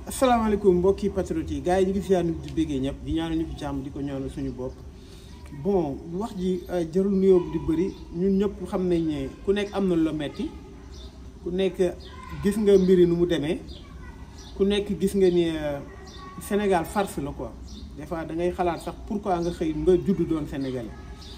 asalaamaaleykum mbokki patriotes yi gars yi ñu ngi fiyaa di béggee ñëpp di ñaanal ñu fi jàmm di ko ñaanal suñu bopp bon wax ji jarul nuyoo di bëri ñun ñëpp xam nañ ne ku nekk am na lu la metti ku nekk gis nga mbiri nu mu demee ku nekk gis nga ni Sénégal farce la quoi des fois da ngay xalaat sax pourquoi nga xëy nga judd doon sénégalais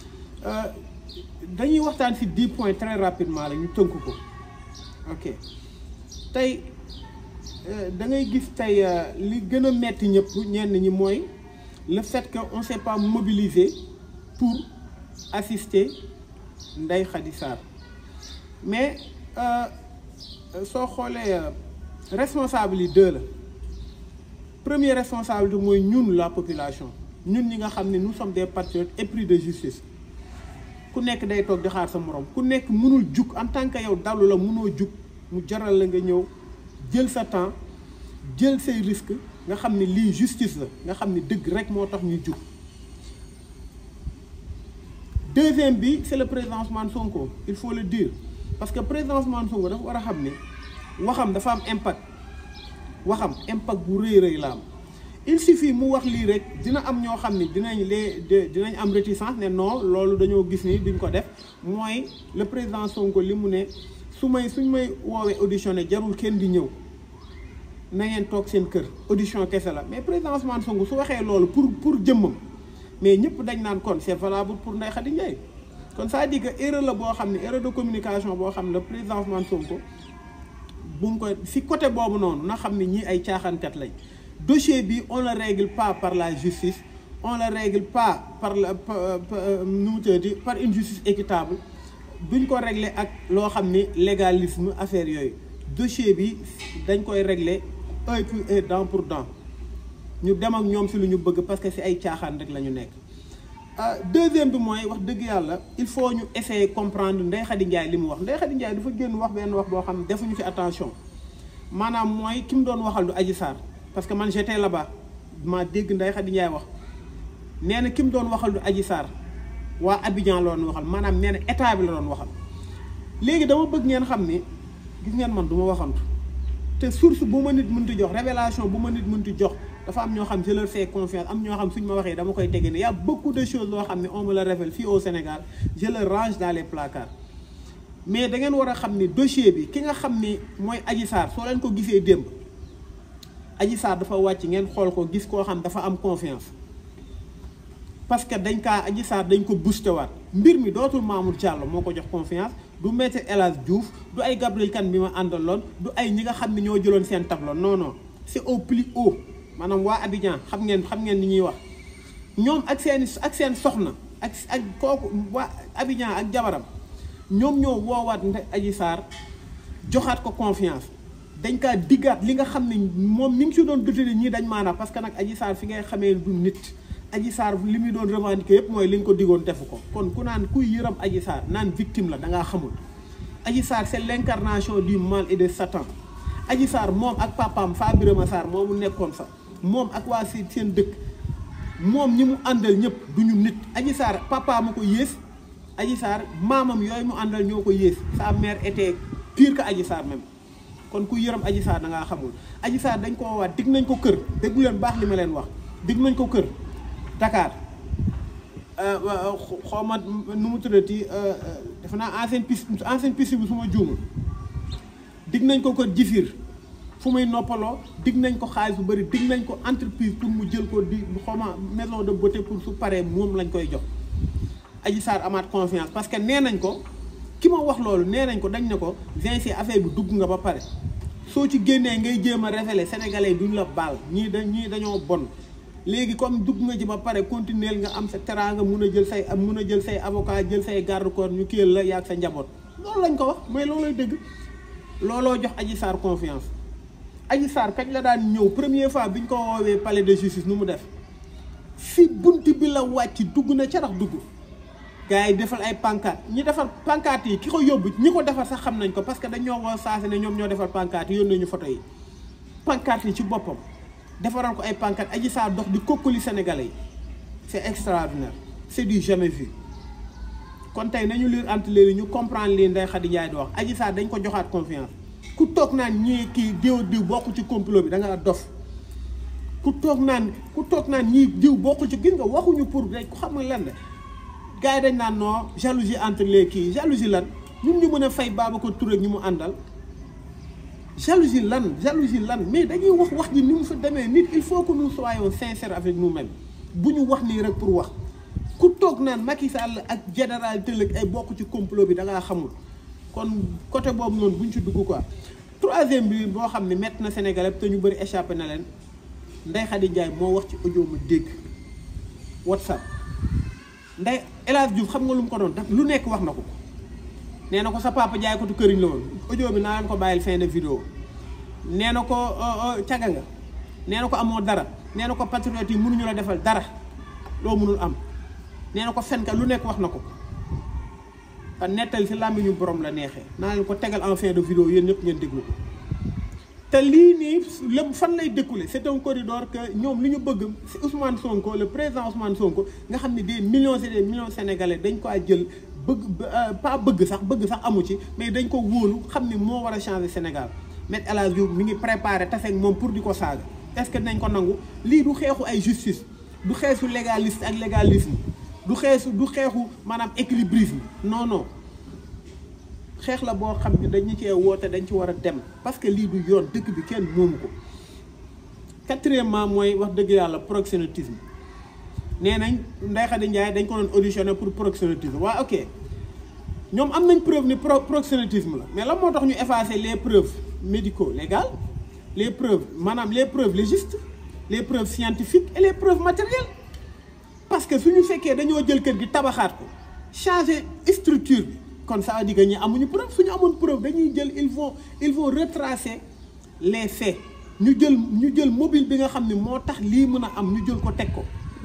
dañuy waxtaan ci dix points très rapidement la ñu tënk ko ok tey da ngay gis tey li gën a metti ñëpp ñenn ñi mooy le fait que on s'est pas mobilisé pour assister Ndeye Khady Sarr mais soo xoolee responsable yi deux la premier responsabilité mooy ñun la population ñun ñi nga xam ne nous sommes des patriotes épris de justice ku nekk day toog di xaar sa morom ku nekk mënul jug en tant que yow dalu la mënoo jug mu jaral la nga ñëw jël sa temps jël say risque nga xam ne lii justice la nga xam ne dëgg rek moo tax ñu jug deuxième bi c'est le président Ousmane Sonko il faut le dire parce que président Ousmane Sonko dafa war a xam ne waxam dafa am impact waxam impact bu rëy rëy la am il suffit mu wax lii rek dina am ñoo xam ne dinañ lee dinañ am réticence ne non loolu dañoo gis ni duñ ko def mooy le président Sonko li mu ne su may suñ may woowee auditionné jarul kenn di ñëw na ngeen toog seen kër audition kese la mais président Ousmane Sonko su waxee loolu pour pour jëmmam mais ñëpp dañ naan kon c'est valable pour Ndeye Khady Ndiaye kon ça dit que erreur la boo xam ne erreur de communication boo xam ne le président Ousmane Sonko bu mu ko si côté boobu noonu na xam ne ñii ay caaxaankat lañ dossier bi on le règle pas par la justice on le règle pas par la nu mu tëddee par une justice équitable duñ ko régler ak loo xam ni légalisme affaire yooyu dossier bi dañ koy régler œil pour œil dent pour dent ñu dem ak ñoom si lu ñu bëgg parce que si ay caaxaan rek la ñu nekk. deuxième bi mooy wax dëgg yàlla il faut ñu essayer comprendre Ndeye Khady Ndiaye li mu wax Ndeye Khady Ndiaye dafa génn wax benn wax boo xam ne defuñu fi attention maanaam mooy ki mu doon waxal du Adji Sarr parce que man j'étais là-bas maa dégg Ndeye Khady Ndiaye wax nee na ki mu doon waxal du Adji Sarr waa Abidjan la doon waxal maanaam nee na état bi la doon waxal léegi dama bëgg ngeen xam ni gis ngeen man du ma waxantu te source bu ma nit mënti jox révélation bu ma nit mënti jox dafa am ñoo xam je leur fais confiance am ñoo xam suñ ma waxee dama koy tege ne y a beaucoup de choses loo xam ne on me le révèle fii au Sénégal je le range dans les placards mais da ngeen war a xam ni dossier bi ki nga xam ni mooy Adji Sarr soo leen ko gisee démb Adji Sarr dafa wàcc ngeen xool ko gis koo xam dafa am confiance parce que dañ kaa Adji Sarr dañ ko boosté waat mbir mi dootul Mamour Diallo moo ko jox confiance du maître El Hadj Diouf du ay Gabriel Kane bi ma àndaloon du ay ñi nga xam ne ñoo jëloon seen tableau non non c'est au plus haut maanaam waa Abidjan xam ngeen xam ngeen ni ñuy wax ñoom ak seen ak seen soxna ak ak kooku waa Abidjan ak jabaram ñoom ñoo woowaat nde Adji Sarr joxaat ko confiance dañ kaa diggaat li nga xam ne moom ni ngi si doon dutale ñii dañ maanaam parce que nag Adji Sarr fi ngay xamee du nit Adji Sarr li muy doon revendiquer yëpp mooy li nga ko diggoon defu ko kon ku naan kuy yëram Adji Sarr naan victime la da ngaa xamul Adji Sarr c'est l'incarnation du mal et de Satan Adji Sarr moom ak papaam Fa Birama Sarr moomu nekkoon fa moom ak waa si seen dëkk moom ñi mu àndal ñëpp du ñu nit Adji Sarr papa ma ko yées Adji Sarr maamam yooyu mu àndal ñoo ko yées sa mère était pire que Adji Sarr même kon ku yërëm Adji Sarr da ngaa xamul Adji Sarr dañ ko woowaat dig nañ ko kër déglu leen baax li ma leen wax dig nañ ko kër Dakar xaw ma nu mu tuddati defe naa ancienne piste ancienne piste bi su ma juumul dig nañ ko kër jifir fu muy noppaloo dig nañ ko xaalis bu bëri dig nañ ko entreprise pour mu jël ko di xawma maison de beauté pour su paree moom lañ koy jox Adji Sarr amaat confiance parce que nee nañ ko ki ma wax loolu nee nañ ko dañ ne ko vingt affaire bi dugg nga ba pare soo ci génnee ngay jéem a révéler sénégalais duñ la baal ñii da ñii dañoo bon léegi comme dugg nga ci ba pare continuer nga am sa teraanga mun a jël say mun a jël say avocat jël say garde corps ñu kiyal la yaag sa njaboot loolu lañ ko wax mais loolooy dëgg looloo jox Adji Sarr confiance Adji Sarr kañ la daan ñëw première fois bi ñu ko woowee palais de justice nu mu def fi bunti bi la wàcc dugg na carax dugg gars yi defal ay pancarte ñi defar pancarte yi ki ko yóbbu ñi ko defar sax xam nañ ko parce que dañoo woo saase ne ñoom ñoo defar pancarte yi yónnee ñu photo yi pancarte yi ci boppam defaral ko ay pancarte Adji Sarr dox di kokkali sénégalais yi c'est extraordinaire c'est du jamais vu kon tey nañu lire entre les lignes ñu comprendre lii Ndeye Khady Ndiaye di wax Adji Sarr dañ ko joxaat confiance ku toog naan ñii kii diw diw bokk ci complot bi da nga dof ku toog naan ku toog naan ñii diw bokkul ci gis nga waxuñu pour rek ku xam nga lan la gars yi dañ naan non jalousie entre les kii jalousie lan ñun ñu mën a fay Babacar Touré ñu mu àndal jalousie lan jalousie lan mais dañuy wax wax ji ni mu fa demee nit il faut que nous soyons sincères avec nous-mêmes bu ñu wax nii rek pour wax ku toog naan Macky Sall ak général Tëllëg ay bokk ci complot bi da ngaa xamul kon côté boobu noonu bu ñu ci dugg quoi. troisième bi boo xam ne métti na Sénégalais te ñu bëri échappé na leen Ndeye Khady Ndiaye moo wax ci audio ma dégg WhatsApp Ndeye El Hadj Diouf xam nga lu mu ko doon def lu nekk wax na ko. nee na ko sa papa jaay ko tu këriñ la woon audio bi naa leen ko bàyyil fin de vidéo nee na ko caga nga nee na ko amoo dara nee na ko patriote yi mënuñu la defal dara loo mënul am nee na ko fenka lu nekk wax na ko te nettali si làmmiñu borom la neexee naa leen ko tegal en fin de vidéo yéen ñëpp ngeen déglu ko te lii nii lépp fan lay découlé c'est un corridor que ñoom li ñu bëgg si Ousmane Sonko le président Ousmane Sonko nga xam ne des millions et des millions sénégalais dañ ko jël bëgg pas bëgg sax bëgg sax amu ci mais dañ ko wóolu xam ni moo war a changer Sénégal Me El Hadji Diouf mi ngi préparé tafeeg moom pour di ko saaga est-ce que dinañ ko nangu lii du xeexu ay justice du xeexu légaliste ak légalisme du xeexu du xeexu maanaam équilibrisme non non xeex la boo xam ne dañu cee woote dañ ci war a dem parce que lii du yoon dëkk bi kenn moomu ko quatrièmement mooy wax dëgg yàlla proxénétisme nee nañ Ndeye Khady Ndiaye dañ ko doon auditionné pour proxénétisme waa ok ñoom am nañ preuve ni pro proxénétisme la mais lan moo tax ñu effacer les preuves médicaux légales les preuves maanaam les preuves légistes les preuves scientifiques et les preuves matérielles parce que suñu fekkee dañoo jël kër gi tabaxaat ko changer structure bi kon ça veut dire que ñi amuñu preuve suñu amoon preuve dañuy jël ils vont ils vont retracer les faits ñu jël ñu jël mobile bi nga xam ne moo tax lii mën a am ñu jël ko teg ko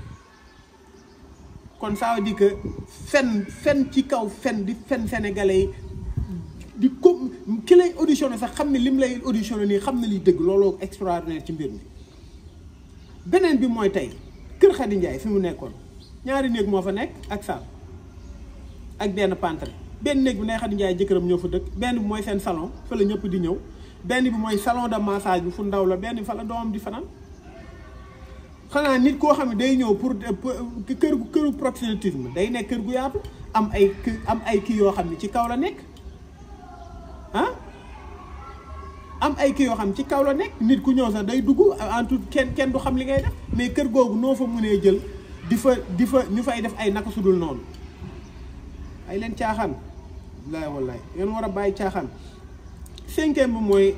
kon ça veut dire que fen fen ci kaw fen di fen sénégalais yi di ko ki lay auditionné sax xam ne lim lay auditionné nii xam ne liy dëgg looloo extraordinaire ci mbir mi beneen bi mooy tey kër Khady Ndiaye fi mu nekkoon ñaari néeg moo fa nekk ak salle ak benn pantre benn néeg bi Ndeye Khady Ndiaye jëkkëram ñoo fa dëkk benn bi mooy seen salon fa la ñëpp di ñëw benn bi mooy salon de massage bi fu ndaw la benn bi fa la doomam di fanaan xanaa nit koo xam ne day ñëw pour kër gu këru proxénétisme day nekk kër gu yaatu am ay am ay kii yoo xam ne ci kaw la nekk ah am ay kii yoo xam ne ci kaw la nekk nit ku ñëw sax day dugg en tout kenn kenn du xam li ngay def mais kër googu noo fa mënee jël di fa di fa ñu fay def ay naka sudul noonu ay leen caaxaan wallaay wallaay ngeen war a bàyyi caaxaan cinquième bi mooy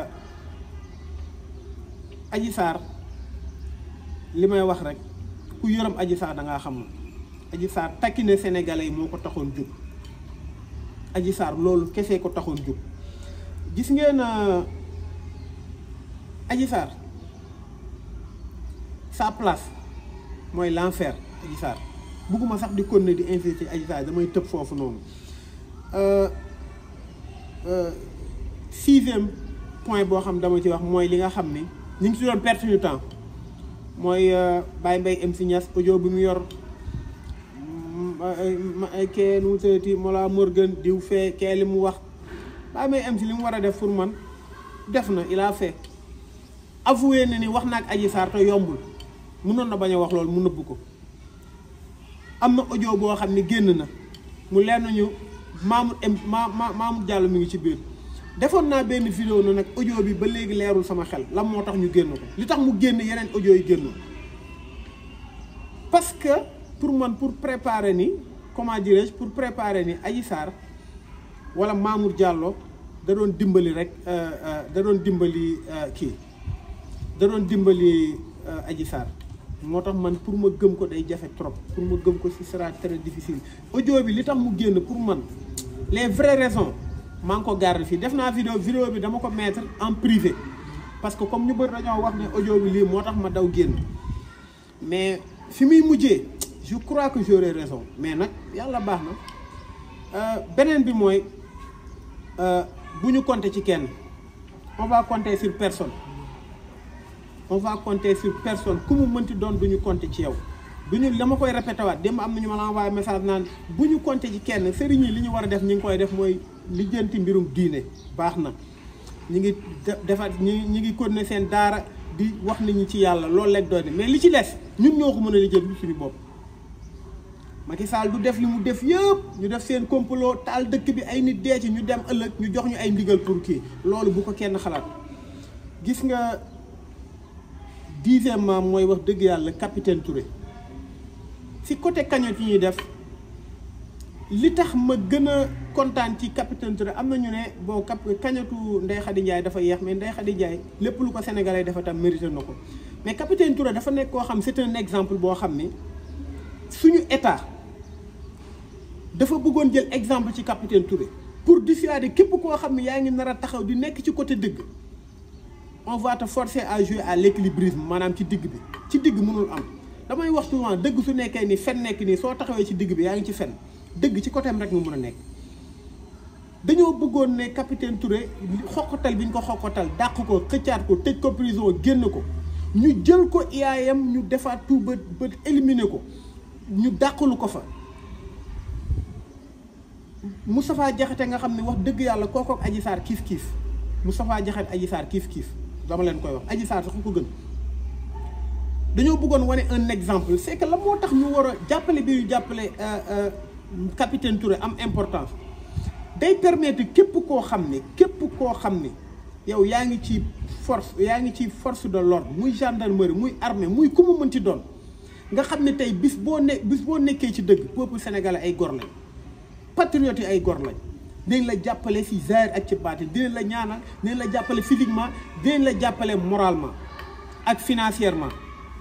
Adji Sarr li may wax rek ku yërëm Adji Sarr da ngaa xam Adji Sarr takkine sénégalais yi moo ko taxoon jóg Adji Sarr loolu kese ko taxoon jóg gis ngeen Adji Sarr sa place mooy l'enfer Adji Sarr bugguma sax di continuer di insister ci Adji Sarr damay tëb foofu noonu sixième point boo xam dama ci wax mooy li nga xam ni ñu ngi si doon perte ñu temps mooy Baye Mbaye MC Niass audio bi mu yor kee nu mu tëddati Mola Morgan diw fee kee li mu wax Baye Mbaye MC li mu war a def pour man def na il a fait avoué na ni wax na ak Adji Sarr te yombul mënoon na bañ a wax loolu mu nëbb ko am na audio boo xam ne génn na mu leer nañu Mamour M ma Mamour Diallo mi ngi ci biir defoon naa benn vidéo na nag audio bi ba léegi leerul sama xel lan moo tax ñu génn ko li tax mu génn yeneen audio yi génn parce que pour man pour préparer ni comment dirais-je pour préparer ni Adji Sarr wala Mamour Diallo da doon dimbali rek da doon dimbali kii da doon dimbali Adji Sarr moo tax man pour ma gëm ko day jafe trop pour ma gëm ko ce sera très difficile audio bi li tax mu génn pour man les vraies raisons maa ngi ko garde fii def naa vidéo vidéo bi dama ko mettre en privé parce que comme ñu bëri dañoo wax ne audio bi lii moo tax ma daw génn mais fi muy mujjee je crois que j'aurai raison mais nag yàlla baax na beneen bi mooy bu ñu compter ci kenn on va compter sur personne on va compter sur personne ku mu mënti doon du ñu compter ci yow du ñu dama koy répété waat démb am na ñu ma la envoyé message naan bu ñu compter ci kenn sëriñ yi li ñu war a def ñi ngi koy def mooy lijjanti mbirum diine baax na ñi ngi defar ñi ñi ngi continuer seen daara di wax nit ñi ci yàlla loolu leen doon mais li ci des ñun ñoo ko mën a lijjanti suñu bopp. Macky Sall du def li mu def yëpp ñu def seen complot taal dëkk bi ay nit dee ci ñu dem ëllëg ñu jox ñu ay ndigal pour kii loolu bu ko kenn xalaat gis nga dixièmement mooy wax dëgg yàlla capitaine Touré si côté cagnotte yi ñuy def li tax ma gën a kontaan ci capitaine Touré am na ñu ne bon cap cagnotu Ndeye Khady Ndiaye dafa yeex mais Ndeye Khady Ndiaye lépp lu ko sénégalais dafa tam mérité na ko mais capitaine Touré dafa nekk koo xam c'est un exemple boo xam ni suñu état. dafa bëggoon jël exemple ci capitaine Touré pour dissuader képp koo xam ne yaa ngi nar a taxaw di nekk ci côté dëgg on va te forcer à jouer à l'équilibrisme maanaam ci digg bi ci digg mënul am damay wax souvent dëgg su nekkee ni fen nekk nii soo taxawee ci digg bi yaa ngi ci fen dëgg ci côté am rek nga mën a nekk dañoo bëggoon ne capitaine Touré xoqatal bi ñu ko xoqatal dàq ko xëccaat ko tëj ko prison génn ko ñu jël ko IAM ñu defaat tout ba ba éliminer ko ñu dàqalu ko fa Moustapha Diakhaté nga xam ne wax dëgg yàlla kooku ak Adji Sarr kiif kiif Moustapha Diakhaté Adji Sarr kiif kiif dama leen koy wax Adji Sarr sax ku ko gën dañoo bëggoon wane un exemple c'est que la moo tax ñu war a jàppale bi ñu jàppale capitaine Touré am importance day permettre képp koo xam ne képp koo xam ne yow yaa ngi ci force yaa ngi ci force de l'ordre muy gendarmerie muy armée muy ku mu mën ci doon nga xam ne tey bis boo ne bis boo nekkee ci dëgg peuple sénégalais ay gor lañ patriotes yi ay gor lañ dinañ la jàppale si zahir ak ci baatin dinañ la ñaanal dinañ la jàppale physiquement dinañ la jàppale moralement ak financièrement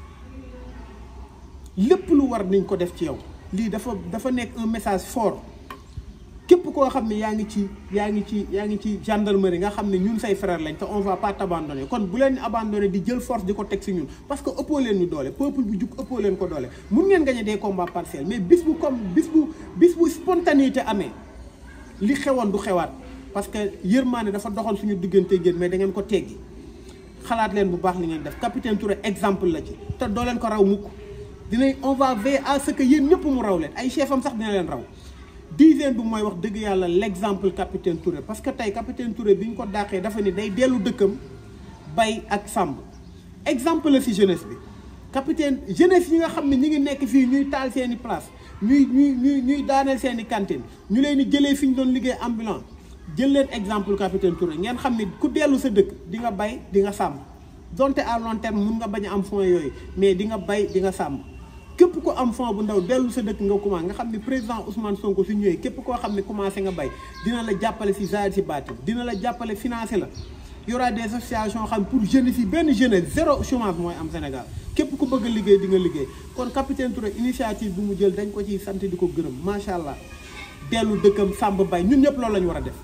lépp lu war nañ ko def ci yow lii dafa dafa nekk un message fort képp koo xam ne yaa ngi ci yaa ngi ci yaa ngi ci gendarmerie nga xam ne ñun say frère lañ te on va pas t'abandonner kon bu leen abandonner di jël force di ko teg si ñun parce que ëppoo leen ñu doole peuple bu jug ëppoo leen ko doole mun ngeen gagner des combats partiels mais bis bu comme bis bu bis bu spontanéité amee li xewoon du xewaat parce que yërmaane dafa doxoon suñu diggante génn mais da ngeen ko teggi xalaat leen bu baax li ngeen def capitaine Touré exemple la ci te doo leen ko raw mukk dinañ on va veiller à ce que yéen ñëpp mu raw leen ay chef am sax dina leen raw dixième bi mooy wax dëgg yàlla l'exemple capitaine Touré parce que tey capitaine Touré bi ñu ko dàqee dafa ni day dellu dëkkam bay ak sàmm exemple la ci jeunesse bi capitaine jeunesse yi nga xam ne ñi ngi nekk fii ñuy taal seeni place ñuy ñuy ñuy ñuy daaneel seeni cantine ñu leen di jëlee fi ñu doon liggéey ambulant jël leen exemple capitaine Touré ngeen xam ne ku dellu sa dëkk di nga bay di nga sàmm donte à long terme mun nga bañ a am fonds yooyu mais di nga bay di nga sàmm képp ko am fond bu ndaw dellu sa dëkk nga commencé nga xam ne président Ousmane Sonko su ñëwee képp koo xam ne commencé nga bay dina la jàppale si zaahir si baatin dina la jàppale financé la y aura des associations xam pour jeunes yi benn jeunesse zéro chômage mooy am Sénégal képp ku bëgg a liggéey di nga liggéey kon capitaine Touré initiative bi mu jël dañ ko ciy sant di ko gërëm macha allah dellu dëkkam sàmb bay ñun ñëpp loolu la ñu war a def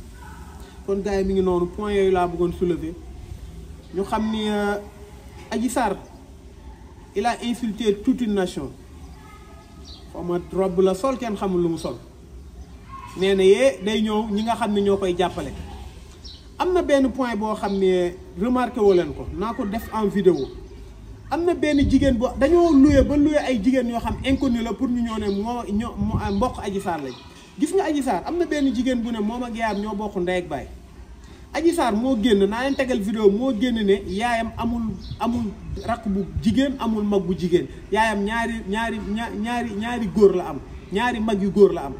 kon gars yi mi ngi noonu point yooyu laa bëggoon soulever ñu xam ni Adji Sarr il a insulté toute une nation xaw ma robe la sol kenn xamul lu mu sol nee na yee day ñëw ñi nga xam ne ñoo koy jàppale am na benn point boo xam ne remarqué woo leen ko naa ko def en vidéo am na benn jigéen boo dañoo loué ba loué ay jigéen yoo xam inconnu la pour ñu ñoo ne moo ñoo mbokk Adji Sarr lañ gis nga Adji Sarr am na benn jigéen bu ne moom ak yaayam ñoo bokk ndey ak baay Adji Sarr moo génn naa leen tegal vidéo moo génn ne yaayam amul amul rakk bu jigéen amul mag bu jigéen yaayam ñaari ñaari ñaari ñaari góor la am ñaari mag yu góor la am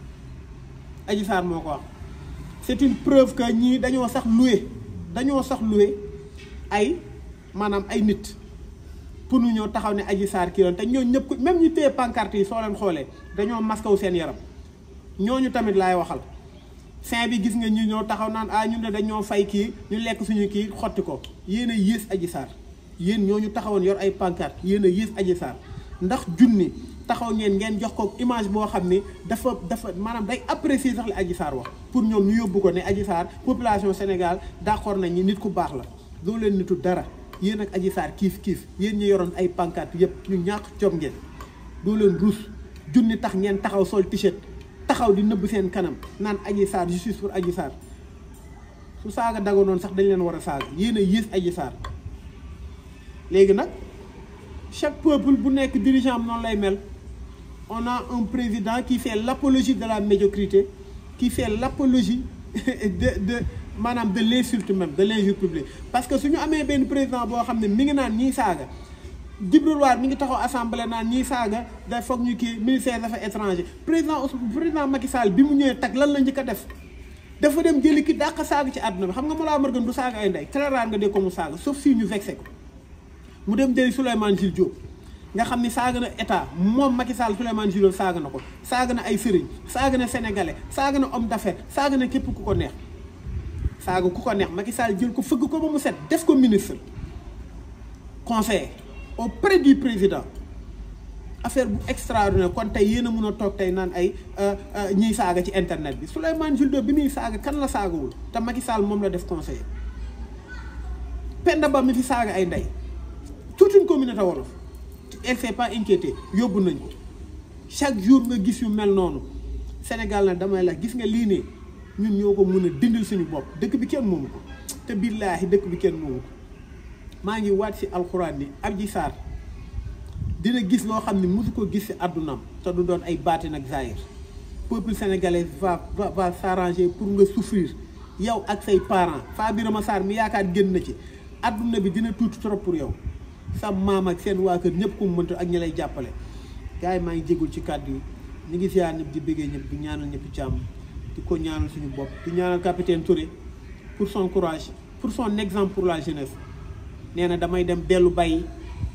Adji Sarr moo ko wax c'est une preuve que ñii dañoo sax loué dañoo sax loué ay maanaam ay nit pour ñu ñëw taxaw ne Adji Sarr kii te ñooñu ñëpp même ñu téye pancarte yi soo leen xoolee dañoo maskaw seen yaram ñooñu tamit laay waxal fin bi gis nga ñu ñoo taxaw naan ah ñun de dañoo fay kii ñu lekk suñu kii xotti ko yéen a yées Adji Sarr yéen ñooñu taxawoon yor ay pancarte yéen a yées Adji Sarr ndax junni taxaw ngeen ngeen jox ko image boo xam ni dafa dafa maanaam day apprécier sax li Adji Sarr wax pour ñoom ñu yóbbu ko ne Adji Sarr population Sénégal d'accord nañ ni nit ku baax la doo leen nitu dara yéen ak Adji Sarr kiif kiif yéen ñu yoroon ay pancarte yépp ñu ñàkk jom ngeen doo leen ruus junni tax ngeen taxaw sol t-shirt taxaw di nëbb seen kanam naan Adji Sarr justice pour Adji Sarr su saaga dagonoon sax dañ leen war a saaga yéen a yées Adji Sarr léegi nag chaque peuple bu nekk dirigeant am noonu lay mel on a un président qui fait l'apologie de la médiocrité qui fait l'apologie de de maanaam de l'insulte même de l'injure publique parce que suñu amee benn président boo xam ne mi ngi naan ñii saaga Djibril War mi ngi taxaw assemblée naan ñii saaga day foog ñu kii ministère des affaires étrangères président président Macky Sall bi mu ñëwee tag lan la njëkk a def dafa dem jëli ki dàq saaga ci àdduna bi xam nga Mollah Morgun du saaga ay ndey très rare nga dégg ko mu saaga sauf si ñu vexé ko mu dem jëli Souleymane Jules Diop nga xam ni saaga na état moom Macky Sall Souleymane Jules Diop saaga na ko saaga na ay sëriñ saaga na sénégalais saaga na homme d'affaires saaga na képp ku ko neex saaga ku ko neex Macky Sall jël ko fëgg ko ba mu set def ko ministre conseiller auprès du président affaire bu extraordinaire kon tey yéen a mun a toog tey naan ay ñiy saaga ci internet bi Souleymane Jules Diop bi muy saaga kan la saagawul te Macky Sall moom la def conseiller Penda Ba mi fi saaga ay ndey toute une communauté wolof elle s'est pas inquiétée yóbbu nañ ko chaque jour nga gis yu mel noonu Sénégal nag damay la gis nga lii ne ñun ñoo ko mën a dindil suñu bopp dëkk bi kenn moomu ko te billaahi dëkk bi kenn moomu ko maa ngi waat si alxuraan ni Adji Sarr dina gis loo xam ne mosu ko gis si àddunaam te du doon ay baati nag zaahir peuple sénégalais va va va s'arranger pour nga souffrir yow ak say parents Fa Birama Sarr mi yaakaar génn na ci àdduna bi dina tuuti trop pour yow sa maam ak seen waa kër ñëpp ku mu mënta ak ñi lay jàppale gars yi maa ngi jégul ci kàddu yi ñu ngi ziar ñëpp di bëggee ñëpp di ñaanal ñëpp jàmm di ko ñaanal suñu bopp di ñaanal capitaine Touré pour son courage pour son exemple pour la jeunesse nee na damay dem dellu bay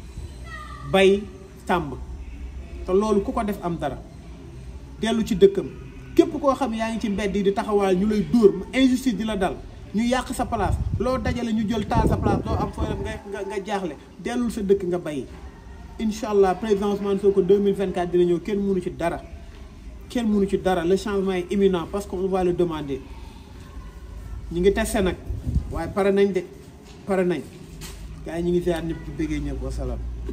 bay tàmb te loolu ku ko def am dara dellu ci dëkkam képp koo xam yaa ngi ci mbedd yi di taxawaal ñu lay dóor injustice di la dal ñu yàq sa place loo dajale ñu jël taal sa place doo am fooy nga nga jaaxle dellul sa dëkk nga bay incha allah président Ousmane Sonko 2024 dina ñëw kenn mënu ci dara kenn mënu ci dara le changement est imminent parce qu'on va le demander ñu ngi testé nag waaye pare nañ de pare nañ gars yi ñu ngi ziar ñëpp di bëggee ñëpp wasalaam